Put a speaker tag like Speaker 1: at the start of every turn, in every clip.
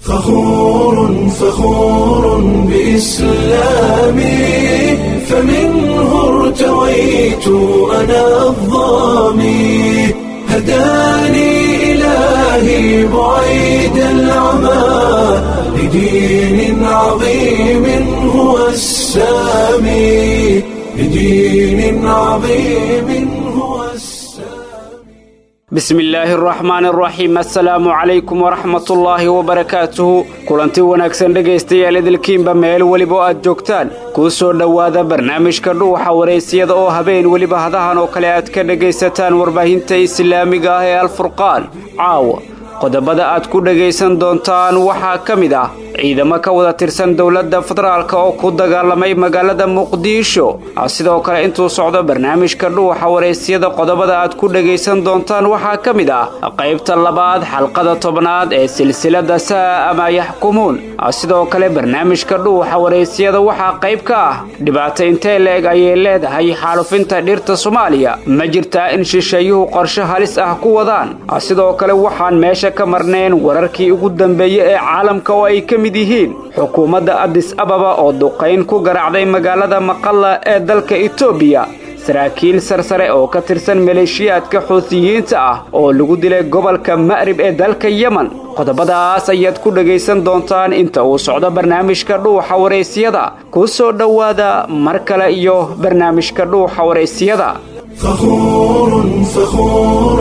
Speaker 1: فخور فخور بإسلامي فمنه ارتويت أنا الظامي هداني إلهي بعيد العمى لدين عظيم هو السامي لدين عظيم هو السامي
Speaker 2: bismi illaahi araxmaan araxiim assalaamu calaykum waraxmatullaahi wabarakaatuhu kulanti wanaagsan dhegaystayaal idilkiinba meel weliba oo aad joogtaan kuu soo dhowaada barnaamijka dhuuxa waraysiyada oo habeen weliba hadahan oo kale aad ka dhegaysataan warbaahinta islaamiga ah ee alfurqaan caawa qodobada aad ku dhegaysan doontaan waxaa ka mid ah ciidamo ka wada tirsan dowladda federaalka oo ku dagaalamay magaalada muqdisho sidoo kale intuu socdo barnaamijka dhuuxa waraysyada qodobada aad ku dhegaysan doontaan waxaa ka mid ah qaybta labaad xalqada tobnaad ee silsilada saa ama yaxkumuun sidoo kale barnaamijka dhuuxa waraysyada waxaa qayb ka ah dhibaato intee leeg ayay leedahay xaalufinta dhirta soomaaliya ma jirtaa in shisheeyuhu qorshe halis ah ku wadaan sidoo kale waxaan meesha ka marnayn wararkii ugu dambeeyey ee caalamka oo ay ka mid yihiin xukuumadda adis ababa oo duqayn ku garaacday magaalada maqalla ee dalka etoobiya saraakiil sarsare oo ka tirsan maleeshiyaadka xuutiyiinta ah oo lagu dilay gobolka ma'rib ee dalka yemen qodobadaas ayaad ku dhegaysan doontaan inta uu socdo barnaamijka dhuuxa waraysyada kuu soo dhowaada mar kale iyo barnaamijka dhuuxa waraysiyada
Speaker 1: فخور فخور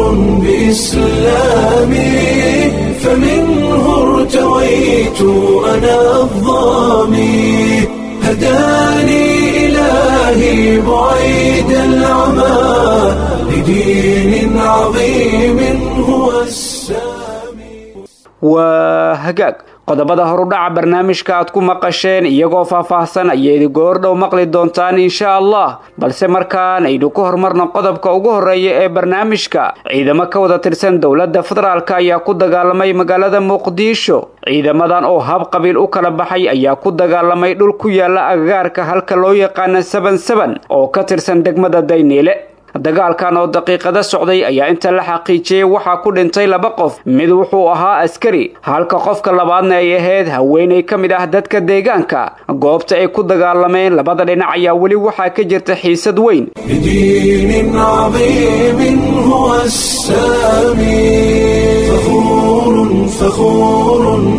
Speaker 1: بإسلامي فمنه ارتويت أنا الظامي هداني إلهي بعيد العمى لدين عظيم هو السامي
Speaker 2: waa hagaag qodobada horudhaca barnaamijka aad ku maqasheen iyagoo faahfaahsan ayayd goordhow maqli doontaan insha allah balse markaan aynu ku horumarno qodobka ugu horreeya ee barnaamijka ciidamo ka wada tirsan dowladda federaalk ayaa ku dagaalamay magaalada muqdisho ciidamadan oo hab qabiil u kala baxay ayaa ku dagaalamay dhul ku yaala agagaarka halka loo yaqaana saban saban oo ka tirsan degmada dayniile dagaalkan oo daqiiqada socday ayaa inta la xaqiijiyey waxaa ku dhintay laba qof mid wuxuu ahaa askari halka qofka labaadna ay ahayd haweenay ka mid ah dadka deegaanka goobta ay ku dagaalameen labada dhinac ayaa weli waxaa ka jirta xiisad weyn
Speaker 1: لدين عظيم هو السامي فخور فخور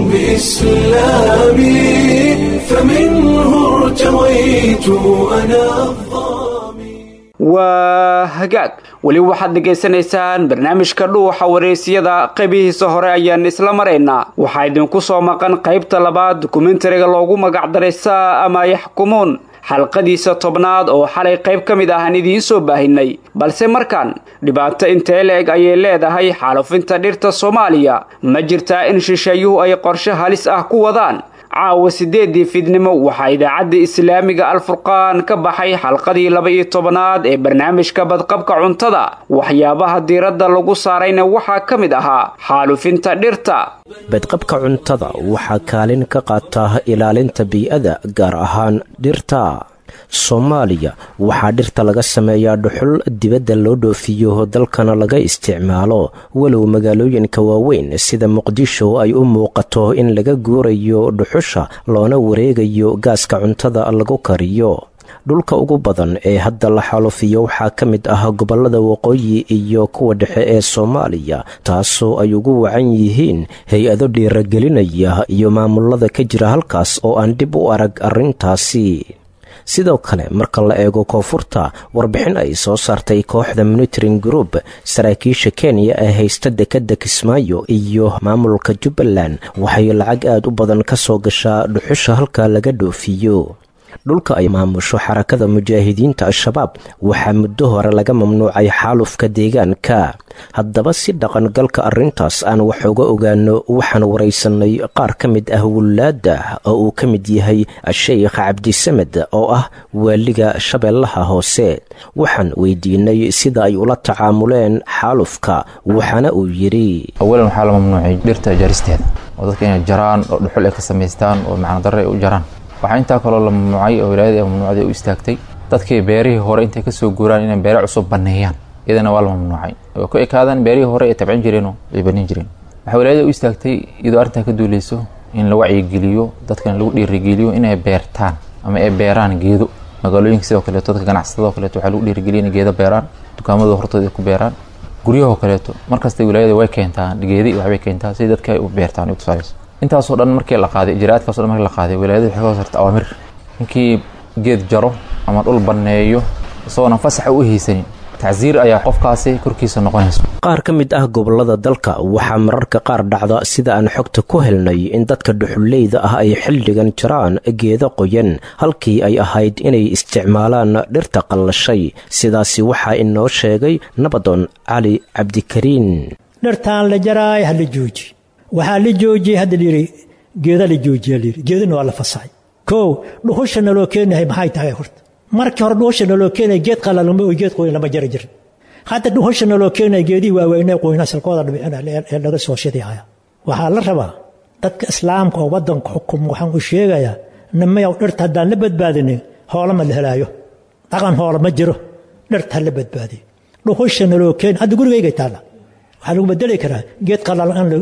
Speaker 1: بإسلامي فمنه ارتويت أنا الظامي
Speaker 2: waa hagaag weli waxaad dhegaysanaysaan barnaamijka dhuuxa waraysyada qaybihiisa hore ayaan isla maraynaa waxaa idinku soo maqan qaybta labaad dokumentariga loogu magacdaray saa ama yaxkumuun xalqadiisa tobnaad oo xalay qayb ka mid ahaan idiin soo baahinay balse markaan dhibaato intee leeg ayay leedahay xaalufinta dhirta soomaaliya ma jirtaa in shisheeyuhu ay qorshe halis ah ku wadaan caawa sideedii fidnimo waxaa idaacadda islaamiga alfurqaan ka baxay xalqadii laba-iyo tobanaad ee barnaamijka badqabka cuntada waxyaabaha diiradda lagu saarayna waxaa ka mid ahaa xaalufinta dhirta
Speaker 3: badqabka cuntada waxaa kaalin ka qaata ilaalinta bii'ada gaar ahaan dhirta soomaaliya waxaa dhirta laga sameeyaa dhuxul dibadda loo dhoofiyo dalkana laga isticmaalo walow magaalooyinka waaweyn sida muqdisho ay u muuqato in laga guurayo dhuxusha loona wareegayo gaaska cuntada lagu kariyo dhulka ugu badan ee hadda la xalufiyo waxaa ka mid ah gobollada waqooyi iyo kuwa dhexe ee soomaaliya taasoo ay ugu wacan yihiin hay-ado dhiiragelinaya iyo maamulada ka jira halkaas oo aan dib u arag arrintaasi sidoo kale marka la eego koonfurta warbixin ay soo saartay kooxda monitoring group saraakiisha kenya ee haysta dekedda kismaayo iyo maamulka jubbaland waxay lacag aad u badan ka soo gashaa dhuxusha halka laga dhoofiyo dhulka ay maamusho xarakada mujaahidiinta al-shabaab waxaa muddo hore laga mamnuucay xaalufka deegaanka haddaba si dhaqangalka arrintaas aan wax uga ogaano waxaan waraysanay qaar ka mid ah wulaadda oo uu ka mid yahay sheikh cabdisamed oo ah waaliga shabeellaha hoose waxaan weydiinay sida ay ula tacaamuleen xaalufka waxaana uu yidhi
Speaker 4: awalan waxaa la mamnuucay dhirta jaristeeda oo dadka inay jaraan oo dhuxul ay ka samaystaan oo macnadarre ay u jaraan waxaa intaa kaloo la mamnuucay oo wilaayada ee mamnuucday u istaagtay dadkii beerihii hore intay kasoo guuraan inay beere cusub baneeyaan iyadana waa la mamnuucay way ku ekaadaan beerihii hore ay tabcin jireen oo ay banin jireen waxaa wilaayada u istaagtay iyadoo arrintaa ka duuleyso in la wacyigeliyo dadkana lagu dhiirigeliyo inay beertaan ama ay beeraan geedo magaalooyinka sidoo kaleeto dadka ganacsatada oo kaleeto waxaa lagu dhiirigeliya inay geedo beeraan dukaamadooda hortooda ay ku beeraan guryahoo kaleeto markasta wilaayada way keentaa geedi iyo waxbay keentaa si dadka ay u beertaan ay u tusaalayso intaasoo dhan markii la qaaday ijraa'aadkaasoo dhan markii la qaaday wilaayada waxay ka hoosarta awaamir ninkii geed jaro ama dhul banneeyo isagoona fasaxa u haysanin tacsiir ayaa qofkaasi korkiisa noqonayso
Speaker 3: qaar ka mid ah gobollada dalka waxaa mararka qaar dhacda sida aan xogta ku helnay in dadka dhuxulleyda ah ay xilligan jiraan geeda qoyan halkii ay ahayd inay isticmaalaan dhirta qallashay sidaasi waxaa inoo sheegay nabadoon cali cabdikariin
Speaker 5: dhirtaan la jaraay ha la jooji waxaa la joojiyey hadda layidhi geeda la joojiya layidhi geedana waa la fasaxay kow dhuhusha naloo keenahay maxay tahay horta markii hore dhuhusha naloo keenaya geed qalalama oo geed qoyn lama jari jirin hadda dhuhusha naloo keenaya geedihii waaweynee qoyna salkooda dhibicina ee laga soo shidihaya waxaa la rabaa dadka islaamka oo waddanka xukum waxaan u sheegayaa nimayow dhirta haddaan la badbaadinin hoola ma la helaayo dhaqan hoola ma jiro dhirta ha la badbaadiyo dhuhusha naloo keena hadda gurigayga taalla waxaa lagu bedeli karaa geed qalalan in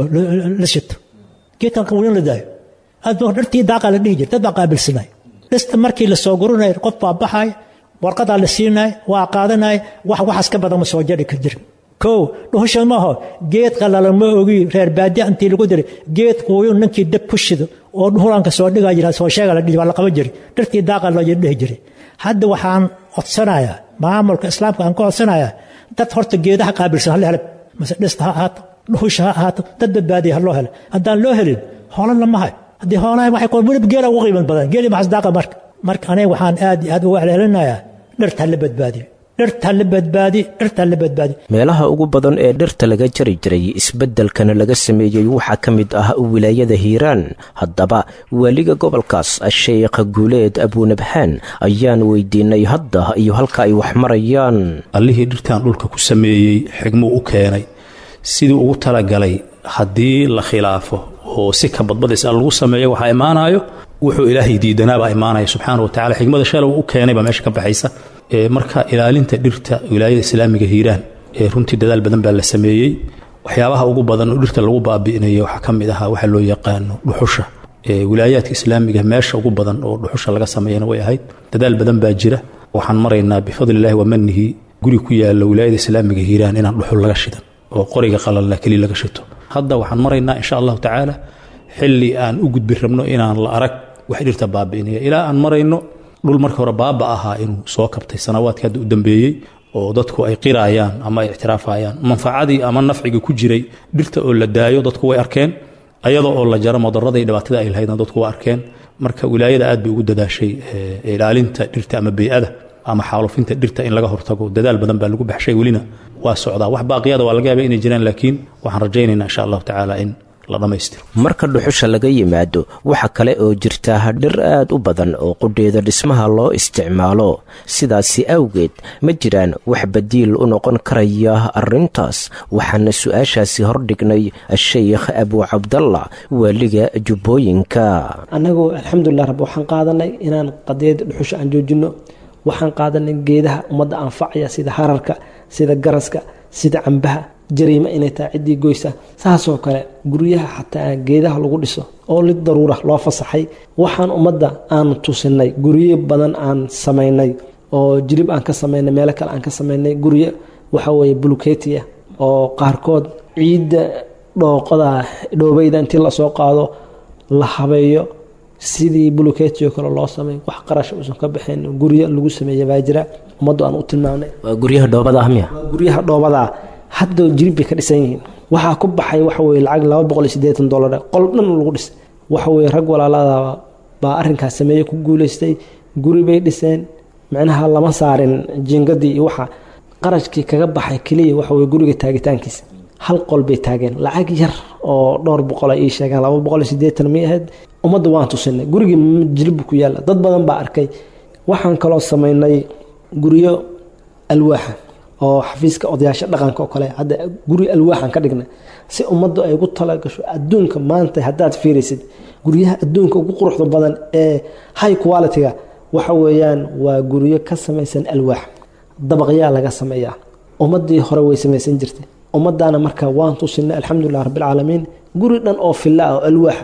Speaker 5: la shito geedkan qawlin la daayo adoo dhirtii daaqa la dhihi jira dad baa qaabilsanay dhista markii la soo gurinay qof baa baxay warqadaa la siinay waa qaadanay wax waxaas ka badan ma soo jari ka jirin kow dhuhusha maaho geed qalalan ma ogi reer baadiya intii lagu diray geed quuyun ninkii dab ku shido oo dhuhulanka soo dhigaa jira soo sheega la dhihi waa la qaban jiray dhirtii daaqa loo dhihi jiray hadda waxaan codsanayaa maamulka islaamka aan ka codsanayaa dad horta geedaha qaabilsan hal helab mase dhista ha ahaato dhuhusha ha ahaato dad badbaadiya ha loo helo haddaan loo helin hoolan lama hayo haddii hoolaha waxay koon welib geela ugu qiiman badan geeli maxas daaqa marka marka aniga waxaan aad iyo aad uga celcelinayaa dhirta ha la badbaadiyo dhirta ha la badbaadi dhirta ha la badbaadi
Speaker 3: meelaha ugu badan ee dhirta laga jari jiray isbeddelkana laga sameeyey waxaa ka mid ah wilaayada hiiraan haddaba waaliga gobolkaas sheekh guuleed abuunabxaan ayaan weydiinay hadda iyo halka ay wax marayaan
Speaker 6: allihii dhirtan dhulka ku sameeyey xigmuu u keenay sidii ugu talagalay haddii la khilaafo oo si ka badbadaysa lagu sameeyo waxaa imaanayo wuxuu ilaahay diidanaabaa imaanaya subxaana watacala xigmada shalow u keenay baa meesha ka baxaysa marka ilaalinta dhirta wilaayada islaamiga hiiraan ee runtii dadaal badan baa la sameeyey waxyaabaha ugu badan oo dhirta lagu baabi'inaya waxaa ka mid ahaa waxa loo yaqaano dhuxusha wilaayaadka islaamiga meesha ugu badan oo dhuxusha laga sameeyana way ahayd dadaal badan baa jira waxaan maraynaa bifadlillahi wamanihi guri ku yaala wilaayada islaamiga hiiraan inaan dhuxul laga shidan oo qoriga qalalla keli laga shito hadda waxaan maraynaa insha allahu tacaala xilli aan u gudbi rabno inaan la arag wax dhirta baabi'inaya ilaa aan marayno dhul marka hore baaba ahaa inuu soo kabtay sanawaadka hadda u dambeeyey oo dadku ay qiraayaan ama ay ictiraafayaan manfacadii ama nafciga ku jiray dhirta oo la daayo dadku way arkeen ayadoo oo la jaro madarada iyo dhibaatada ay lahaydna dadku waa arkeen marka wilaayada aad bay ugu dadaashay ilaalinta dhirta ama bey'ada ama xaalufinta dhirta in laga hortago dadaal badan baa lagu baxshay welina waa socdaa wax baaqiyada waa laga yaaba inay jiraan laakiin waxaan rajaynaynaa insha allahu tacaala in la dhammaystiro
Speaker 3: marka dhuxusha laga yimaado waxa kale oo jirta dhir aad u badan oo qudheeda dhismaha loo isticmaalo sidaasi awgeed ma jiraan wax badiil u noqon karaya arrintaas waxaana su-aashaasi hordhignay sheikh abuu cabdalla waaliga jubbooyinka
Speaker 7: annagu alxamdulilah rab waxaan qaadanay inaan qadiyada dhuxusha aan joojinno waxaan qaadanay geedaha ummadda anfacaya sida hararka sida garaska sida cambaha jariima inay tahay ciddii goysa saasoo kale guryaha xataa geedaha lagu dhiso oo lid daruura loo fasaxay waxaan ummadda aan tusinay guryo badan aan samaynay oo jirib aan ka samaynay meelo kale aan ka samaynay guryo waxaweye buluketiya oo qaarkood ciidda dhooqada dhoobayda intii lasoo qaado la habeeyo sidii buluketiyo kale loo sameey wax qarasha uusan ka baxayn guryo lagu sameeya baa jira ummaddu aan u tilmaamnay
Speaker 3: waa guryaha dhoobada ah miya
Speaker 7: waa guryaha dhoobadaa hadda jirib bay ka dhisan yihiin waxaa ku baxay waxa weye lacag laba boqol iyo siddeetan dollar qol dhan lagu dhisay waxa weye rag walaalada baa arrinkaas sameeye ku guulaystay guri bay dhiseen micnaha lama saarin jingadii iyo waxa qarashkii kaga baxay keliya waxa weye guriga taagitaankiisa hal qol bay taageen lacag yar oo dhowr boqola ii sheegeen laba boqol iyo siddeetan mi ahayd ummadda waan tusinay gurigii jilibbu ku yaalla dad badan baa arkay waxaan kaloo samaynay guryo alwaaxa oo xafiiska odayaasha dhaqanka oo kale hadda guri alwaaxan ka dhignay si ummaddu ay ugu talagasho adduunka maanta haddaad fiiraysid guryaha adduunka ugu quruxda badan ee high quality-ga waxa weeyaan waa guryo ka samaysan alwaax dabaqyaa laga sameeyaa ummaddii hore way samaysan jirtay ummaddaana marka waan tusinay alxamdulilah rabbilcaalamiin guri dhan oo filla ah oo alwaaxa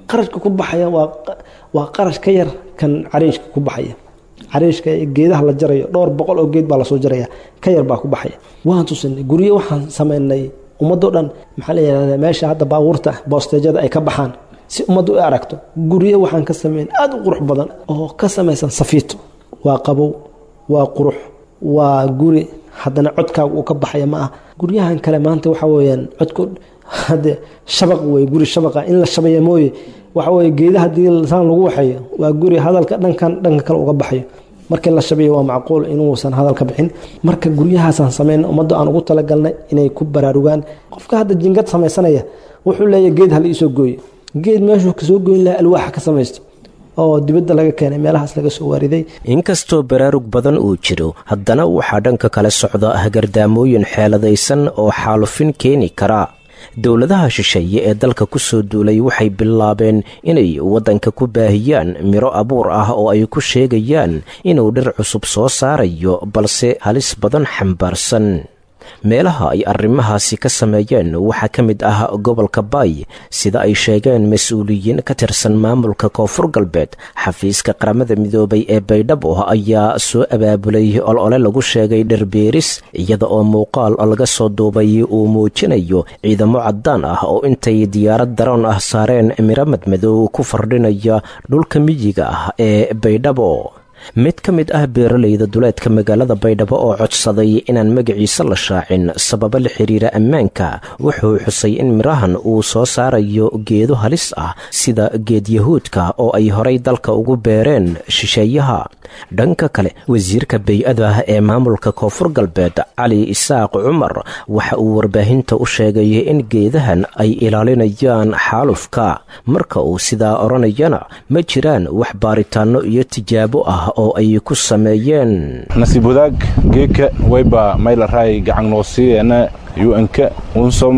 Speaker 7: qarashka ku baxaya waa waa qarash ka yar kan cariishka ku baxaya cariishka geedaha la jarayo dhowr boqol oo geed baa lasoo jaraya ka yar baa ku baxaya waan tusinay guryo waxaan sameynay ummadoo dhan maxaa la yihahdaa meesha hadda baabuurta boosteejada ay ka baxaan si ummaddu u aragto guryo waxaan ka sameyn aada u qurux badan oo ka samaysan safiito waa qabow waa qurux waa guri haddana codkaaga uu ka baxaya ma ah guryahan kale maanta waxa weyaan codku hade shabaq wey guri shabaqa in la shabaya mooye waxa weye geeda haddii saan lagu waxeeyo waa guri hadalka dhankan dhanka kale uga baxayo markii la shabayo waa macquul inuusan hadal ka bixin marka guryahaasaan sameyn ummadda aan ugu talagalnay inay ku baraarugaan qofka hadda jingad samaysanaya wuxuu leeyahy geed hala iisoo gooye geed meeshuu kasoo goyn laha alwaaxa ka samaysto oo dibadda laga keenay meelahaas laga soo waariday
Speaker 3: inkastoo baraarug badan uu jiro haddana waxaa dhanka kale socda hagardaamooyin xeeladaysan oo xaalufin keeni kara dowladaha shisheeye ee dalka ku soo duulay waxay bilaabeen inay waddanka ku baahiyaan miro abuur ah oo ay ku sheegayaan inuu dhir cusub soo saarayo balse halis badan xambaarsan meelaha ay arrimahaasi ka sameeyeen waxaa ka mid ah gobolka baay sida ay sheegeen mas-uuliyiin ka tirsan maamulka koonfur galbeed xafiiska qaramada midoobay ee baydhabo ayaa soo abaabulay olole lagu sheegay dhirbeeris iyada oo muuqaal laga soo duubay uu muujinayo ciidamo caddaan ah oo intay diyaarad daroon ah saareen miro madmadow ku fardhinaya dhulka miyiga ah ee baydhabo mid ka mid ah beeralayda duleedka magaalada baydhabo oo codsaday inaan magaciisa la shaacin sababo la xiriira ammaanka wuxuu xusay in mirahan uu soo saarayo geedo halis ah sida geed yahuudka oo ay horay dalka ugu beereen shisheeyaha dhanka kale wasiirka bay-ada ee maamulka koonfur galbeed cali isaaq cumar waxa uu warbaahinta u sheegay in geedahan ay ilaalinayaan xaalufka marka uu sidaa odhanayana ma jiraan wax baaritaanno iyo tijaabo ah oo ay ku sameeyeen
Speaker 8: nasiib wadaag geedka wayba maylaray gacan noo siiyeena un-ka unsom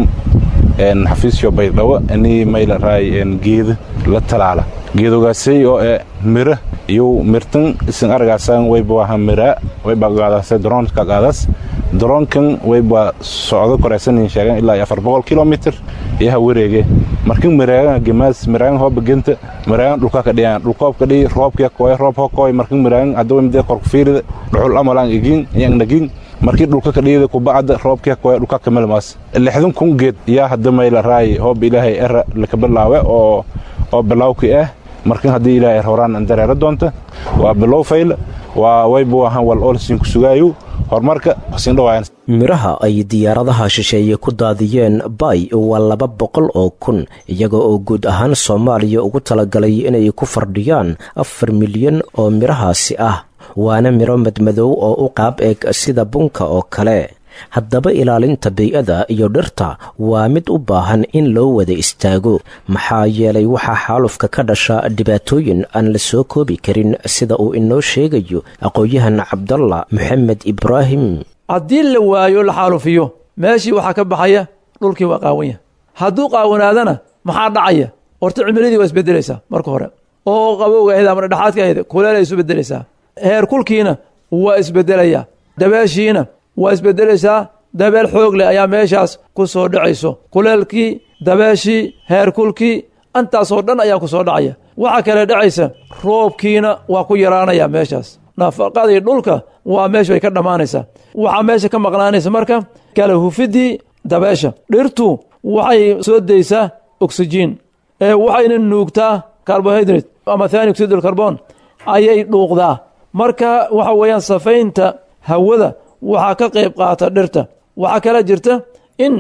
Speaker 8: xafiisyo baydhabo ini maylaray geeda la talaala geedogaasay oo e mira iyo mirtan isin aragaasan wayba waha mira wayba qaadase droonka qaadas droonkan wayba socdo koraysanin sheegan ilaa iyo afar boqol kilomitr iyaha wareege markin miraagan gemaas miraagan hooba genta miraagan dhulka ka dhiyaan dhulkoobka dhiyi roobka koy roob hokoy markin miraagan adawa midee korku fiirida dhuxul amalaan igin iyang nagin markii dhulka ka dhiyida kubacda roobka koy dhulka ka melmaas lixdan kun geed yaa hadda mayla raay hoob ilaahay era laka bilaawe oo oo bilawki ah markin haddii ilaahay horaan dareero doonta waa bilow fayl waa wayba wahan wal olsin ku sugaayo horumarka sindhawaayan
Speaker 3: miraha ay diyaaradaha shisheeye ku daadiyeen bay waa laba boqol oo kun iyaga oo guud ahaan soomaaliya ugu talagalay inay ku fardhiyaan afar milyan oo mirahaasi ah waana miro madmadow oo u qaab eeg sida bunka oo kale haddaba ilaalinta bay-ada iyo dhirta waa mid u baahan in loo wada istaago maxaa yeelay waxaa xaalufka ka dhasha dhibaatooyin aan la soo koobi karin sida uu inoo sheegayo aqoon-yahan cabdalla moxamed ibraahim
Speaker 9: haddii la waayo la xaalufiyo meeshii waxaa ka baxaya dhulkii waa qaawan yahay hadduu qaawanaadana maxaa dhacaya horta cimiladii waa isbedelaysaa marka hore oo qabowga ahayd ama dhexaadka ahayd kuleelay isu bedelaysaa heer kulkiina waa isbedelaya dabeeshiina waa isbedelaysaa dabeel xoog leh ayaa meeshaas ku soo dhacayso kuleelkii dabeeshii heerkulkii intaasoo dhan ayaa ku soo dhacaya waxaa kale dhacaysa roobkiina waa ku yaraanaya meeshaas nafaqadii dhulka waa meeshu ay ka dhammaanaysaa waxaa meesha ka maqnaanaysa marka kala hufidii dabeesha dhirtu waxay soo daysaa oksijiin ee waxayna nuugtaa carbohydrate ama thani oxid carbon ayay dhuuqdaa marka waxa weeyaan safaynta hawada waxaa ka qayb qaata dhirta waxaa kala jirta in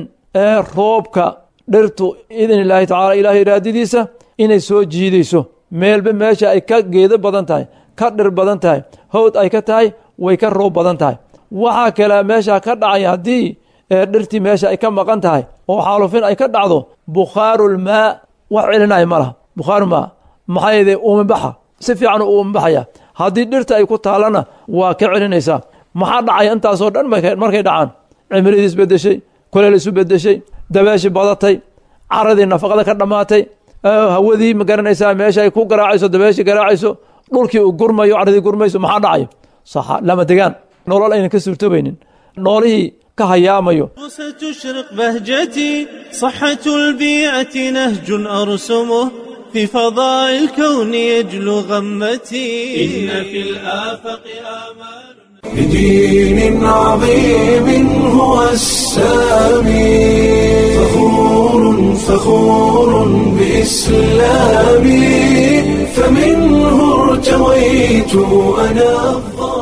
Speaker 9: roobka dhirtu idin illaahi tacala ilaahay iraadadiisa inay soo jiidayso meelba meesha ay ka geedo badan tahay ka dhir badan tahay hawd ay ka tahay way ka roob badan tahay waxaa kale meesha ka dhacaya haddii dhirtii meesha ay ka maqan tahay oo xaalufin ay ka dhacdo bukhaarulmaa wax celinaya ma laha bukhaarulmaa maxaa yeede uumabaxa si fiican u uumabaxaya haddii dhirta ay ku taalana waa ka celinaysaa maxaa dhacaya intaasoo dhan markay dhacaan cimiladii isbedeshay kuleel isu bedeshay dabeeshii badatay caradii nafaqada ka dhammaatay hawadii ma garanaysaa meesha ay ku garaacayso dabeeshii garaacayso dhulkii uu gurmayo caradii gurmayso maxaa dhacayo saxa lama degaan nolol aynan ka suurtoobaynin noolihii ka hayaamayo
Speaker 10: ستشرق بهجتي صحة البيئة نهج أرسمه في فضاء الكون يجلو غمتي إن في الآفاق آمال
Speaker 1: بدين عظيم هو السامي فخور فخور بإسلامي فمنه ارتويت أنا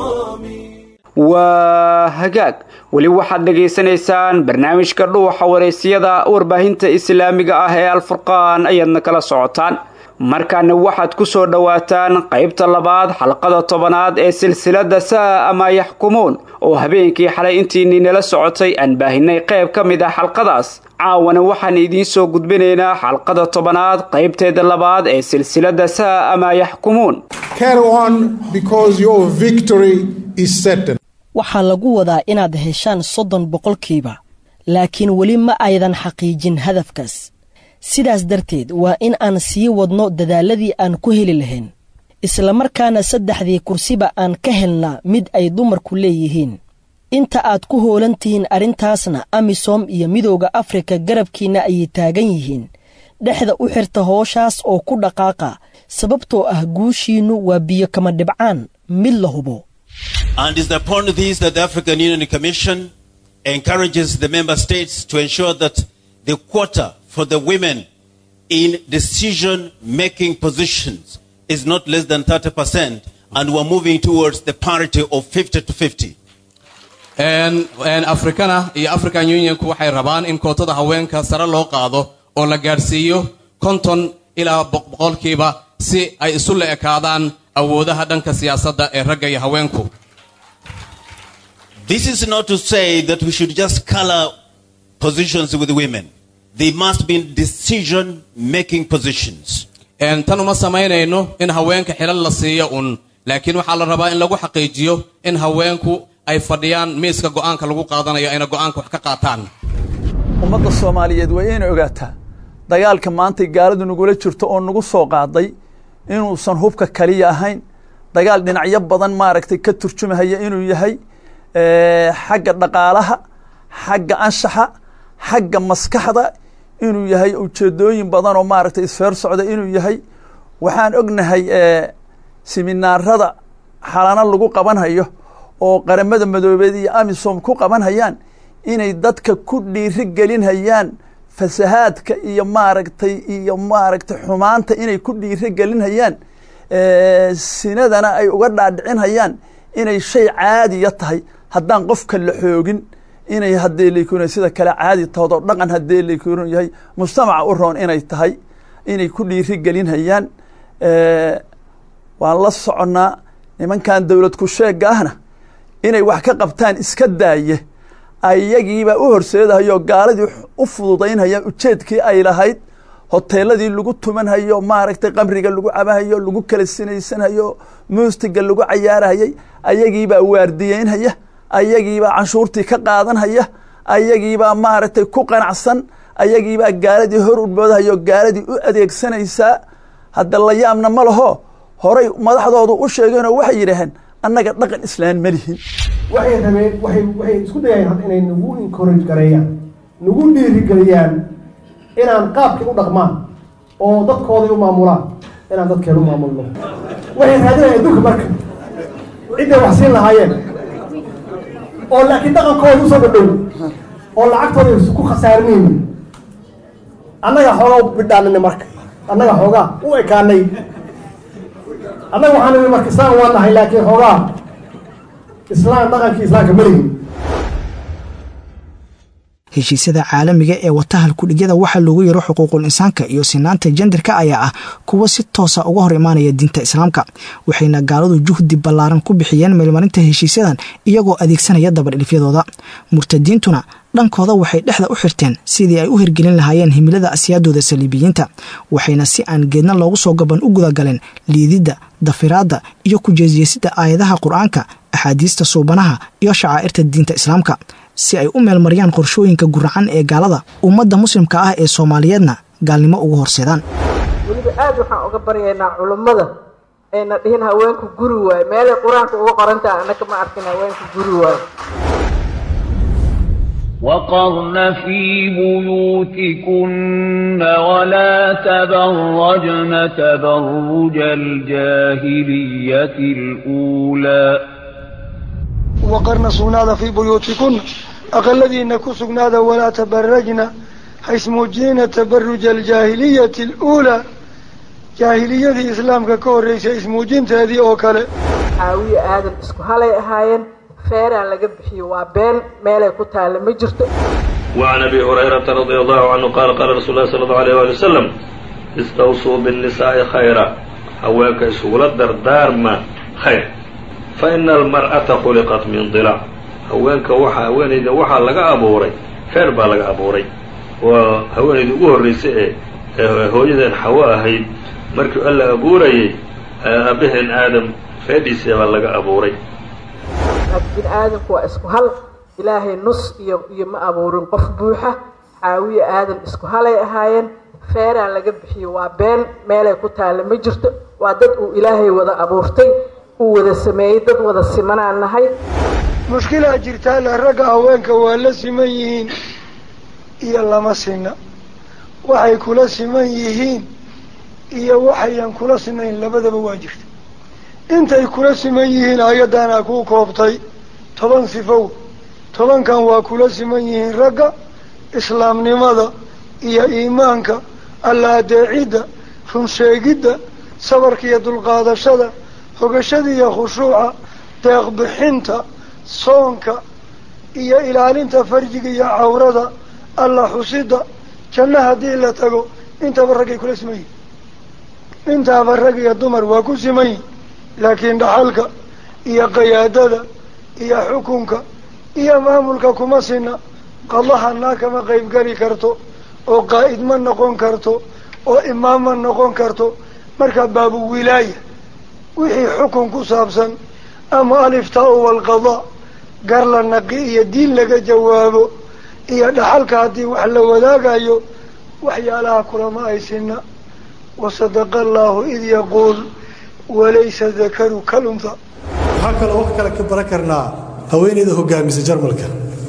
Speaker 2: waa hagaag weli waxaad dhegaysanaysaan barnaamijka dhuuxa wareysiyada warbaahinta islaamiga ah ee alfurqaan ayaadna kala socotaan markaana waxaad ku soo dhowaataan qaybta labaad xalqada tobanaad ee silsilada saa ama yaxkumuun oo habeenkii xalay intiinii nala socotay aan baahinay qayb ka mid ah xalqadaas caawana waxaan idiin soo gudbinaynaa xalqada tobanaad qaybteeda labaad ee silsilada saa ama yaxkumuun
Speaker 11: waxaa lagu wadaa inaad heshaan soddon boqolkiiba laakiin weli ma aydan xaqiijin hadafkaas sidaas darteed waa in aan sii wadno dadaalladii aan ku heli lahayn islamarkaana saddexdii kursiba aan ka helnaa mid ay dumarku leeyihiin inta aad ku hoolan tihiin arrintaasna amisom iyo midowda afrika garabkiinna ayay taagan yihiin dhexda u xirta hooshaas oo ku dhaqaaqa sababtoo ah guushiinnu waa biyo kama dhibcaan mid la hubo
Speaker 12: And it's upon this that the African Union Commission encourages the member states to ensure that the quota for the women in decision making positions is not less than 30%, and we're moving towards the parity of 50 to 50.
Speaker 13: afrikana iyo african unionku waxay rabaan in kootada haweenka sare loo qaado oo la gaadhsiiyo konton ilaa boqolkiiba si ay isu la ekaadaan awoodaha dhanka siyaasadda ee ragga iyo haweenku
Speaker 12: This is not to say that we should just color positions with women. They must be in decision making positions.
Speaker 13: tan uma samaynayno in haweenka xilal la siiyo un laakiin waxaa la rabaa in lagu xaqiijiyo in haweenku ay fadhiyaan miiska go'aanka lagu qaadanayo ayna go'aanka wax ka qaataan
Speaker 9: ummadda soomaaliyeed waa inay ogaataa dagaalka maantay gaaladu nagula jirto oo nagu soo qaaday inuusan hubka kaliya ahayn dagaal dhinacyo badan maaragtay ka turjumahaya inuu yahay xagga dhaqaalaha xagga anshaxa xagga maskaxda inuu yahay ujeedooyin badan oo maaragtay isfeer socda inuu yahay waxaan ognahay siminaarada xalano lagu qabanhayo oo qaramada madoobeed iyo amisom ku qabanhayaan inay dadka ku dhiiri gelinhayaan fasahaadka iyo maaragtay iyo maaragtay xumaanta inay ku dhiiri gelinhayaan sinadana ay uga dhaadhicinhayaan inay shay caadiya tahay haddaan qofka la xoogin inay haddee laykun sida kale caadi tahood oo dhaqan haddee laykun yahay mujtamaca u roon inay tahay inay ku dhiiri gelinhayaan waan la soconnaa nimankan dowlad ku sheega ahna inay wax ka qabtaan iska daaye ayagiibaa u horseedahayoo gaaladii u fududaynhayaan ujeedkii ay lahayd hoteeladii lagu tumanhayo maaragtay qamriga lagu cabahayo lagu kala sinaysanhayo muustiga lagu cayaarahayay ayagiibaa waardiyeynhaya ayagiibaa canshuurtii ka qaadanhaya ayagiibaa maaragtay ku qanacsan ayagiibaa gaaladii hor udboodahayo gaaladii u adeegsanaysaa hadda la yaabna ma laho horay madaxdoodu u sheegeenoo waxay yidhaaheen annaga dhaqan islaan ma lihin
Speaker 14: waxay rabeen waxay waxay isku dayayeen hadda inay nagu encourage gareeyaan nagu dhiirigeliyaan inaan qaabkii u dhaqmaan oo dadkooday u maamulaan inaan dadkeena u maamulno waxay raadinayaan adduunka marka cidday wax siin lahaayeen oo laakiin dhaqankooda usoo dhadhow oo lacagtooda ku khasaarinayni annaga xoogaa u bidhaanina marka annaga xoogaa u ekaanay annaga waxaan nimi marka islaan waa nahay laakiin xoogaa islaan dhaqankii islaamka malihin
Speaker 15: heshiisyada caalamiga ee watahal kudhigyada waxaa loogu yaro xuquuqul insaanka iyo sinaanta jendarka ayaa ah kuwa si toosa uga hor imaanaya diinta islaamka waxayna gaaladu juhdi ballaaran ku bixiyeen meelmarinta heshiisyadan iyagoo adeegsanaya dabadhilifyadooda murtadiintuna dhankooda waxay dhexda u xirteen sidii ay u hirgelin lahaayeen himilada asyaadooda saliibiyiinta waxayna si aan geedna loogu soo gaban u gudagaleen liididda dafiraadda iyo kujeesjeesidda aayadaha qur-aanka axaadiista suubanaha iyo shacaa'irta diinta islaamka si ay u meelmariyaan qorshooyinka guracan ee gaalada ummadda muslimka ah ee soomaaliyeedna gaalnimo ugu horseedaan
Speaker 16: weliba aad waxaan uga baryaynaa culummada ayna dhihin haweenku guri waayo meelay qur-aanka uga qorantaha annaka ma arkin haweenku guri waayo
Speaker 17: وقرن في بيوتكن ولا تبرجن تبرج الجاهلية الأولى
Speaker 18: وقرن سugnaada fii buyuutikuna aqaladiina ku sugnaada walaa tabarajna haismuujinina tabaruja aljaahiliyati aluulaa jaahiliyadii islaamka ka horreysay ismuujinteedii oo kale
Speaker 16: caawiye aadan isku halay ahaayeen feeraa laga bixiyo waa been meelay ku taalla ma jirto
Speaker 19: وعن أبي هريرة رضي الله عنه قال قال رسول الله صلى الله عليه وآله وسلم استوصوا بالنساء خيرا haweenka isugula dardaarma khayr faإن المرأة khuلqت min ضلع haweenka waxa haweenayda waxaa laga abuuray feer baa laga abuuray waa haweenayda ugu horreysay ee hooyadeen xawo ahayd markii alla abuurayay aabaheen aadam feedhiisa baa laga abuuray
Speaker 16: bini aadamku waa isku hal ilaahay nus iyo iyo ma abuurin qof buuxa caawiye aadan isku halay ahaayeen feeraa laga bixiyo waa been meelay ku taalla ma jirto waa dad uu ilaahay wada abuurtay uu wada sameeyey dad wada simanaan nahay
Speaker 18: mushkilaa jirtaa le ragga haweenka waa la siman yihiin iyo lama sinna waxay kula siman yihiin iyo waxayan kula sinayn labadaba waa jirta intay kula siman yihiin ayaddaana kuu koobtay toban sifow tobankan waa kula siman yihiin ragga islaamnimada iyo iimaanka alla adeecidda runsheegidda sabarka iyo dulqaadashada hogashada iyo khushuuca deeqbixinta soonka iyo ilaalinta farjiga iyo cawrada alla xusida janno haddii la tago intaba raggay kula siman yihin intaaba rag iyo dumar waa ku siman yihin laakiin dhaxalka iyo qayaadada iyo xukunka iyo maamulka kuma sina qadahanaa kama qaybgeli karto oo qaa'id ma noqon karto oo imaam ma noqon karto marka baabu wilaaya wixii xukun ku saabsan ama aliftaa-u walqadaa gar la naqi iyo diin laga jawaabo iyo dhaxalka haddii wax la wadaagayo waxyaalaha kulama ay sina wasadaqa allaahu id yaquul walaysa dakaru kalunha
Speaker 20: waxaa kaloo wax kale ka baran karnaa haweeneyda hogaamisa jarmalka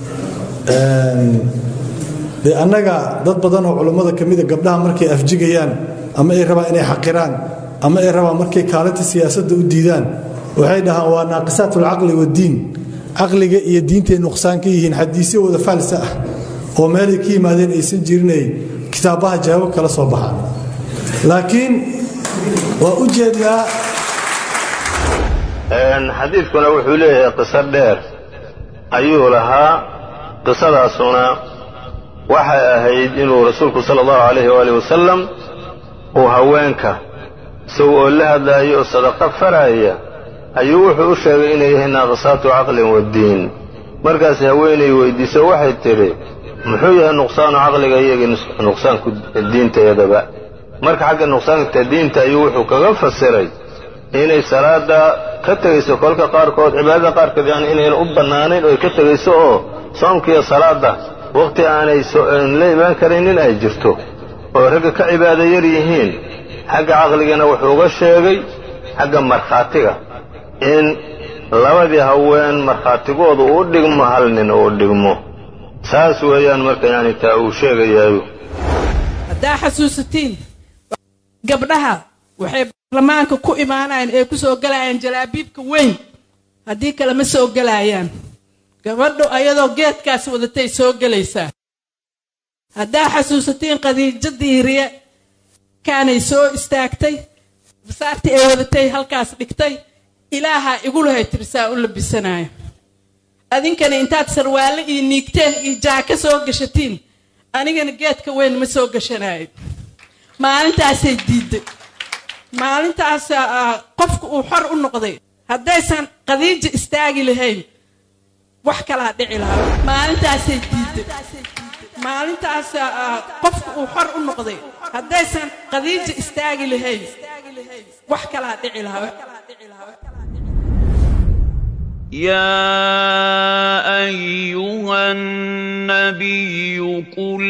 Speaker 20: dee annaga dad badan oo culummada ka mida gabdhaha markay afjigayaan ama ay rabaan inay xaqiraan ama ay rabaan markay kaalinta siyaasadda u diidaan waxay dhahaan waa naaqisaat alcaqli waddiin caqliga iyo diintay nuqsaan ka yihiin xadiisyo wada faalsa ah oo meelay ka yimaadeen aysan jirinay kitaabaha jawaabo kala soo baxaan laakiin waa u jeednaa
Speaker 19: xadiidkuna wuxuu leeyahay qiso dheer ayuu lahaa qisadaasuna waxay ahayd inuu rasuulku sala allahu calayhi waali wasalam uu haweenka isaga oo la hadlaaya oo sadaqo faraaya ayuu wuxuu u sheegay inay yihiin naaqisaatu caqlin waddiin markaas haweenay weydiiso waxay tidhi muxuu yahay nuqsaanu caqliga iyagii nuqsaanku diintayadaba marka xagga nuqsaanka diinta ayuu wuxuu kaga fasiray inay salaada ka tegayso kolka qaarkood cibaadada qaarkood yani inayna u bannaanayn oo ay ka tegayso oo soomkiiyo salaadda wakhti aanay la imaan karaynin ay jirto oo ragga ka cibaado yar yihiin xagga caqligana wuxuu uga sheegay xagga markhaatiga in labadii haween markhaatigoodu uu dhigmo hal nin uu dhigmo saas weeyaan marka yani taa uu sheegayaayo
Speaker 21: haddaa xasuusatiin gabdhaha waxay baarlamaanka ku imaanayaan ee ku soo galayaan jalaabiibka weyn haddii kale ma soo gelaayaan gabadhu ayadoo geedkaas wadatay soo gelaysaa haddaa xasuusatiin khadiijadii riye kaanay soo istaagtay basaartii ay wadatay halkaas dhigtay ilaahaa igu lahay tirisaa u labisanaayo adinkana intaad sarwaalle iyo niigteen iyo jaaka soo gashatiin anigana geedka weyn ma soo gashanaayo maalintaasay diidday maalintaas qofku uu xor u noqday haddaysan khadiija istaagi lahayn wax kalaa dhici lahaa maalintaasay diidday maalintaas qofku uu xor u noqday haddaysan khadiija istaagi lahayn wax kalaa dhici lahaa
Speaker 17: يا ايها النبي قل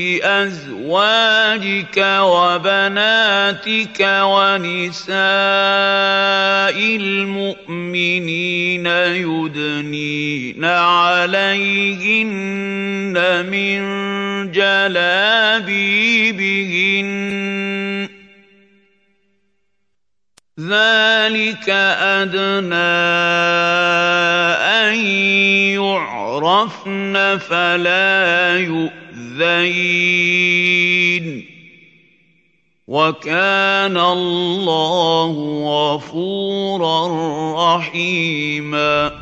Speaker 17: لازواجك وبناتك ونساء المؤمنين يدنين عليهن من جلابيبهن ذلك أدنى أن يعرفن فلا يؤذين وكان الله غفورا رحيما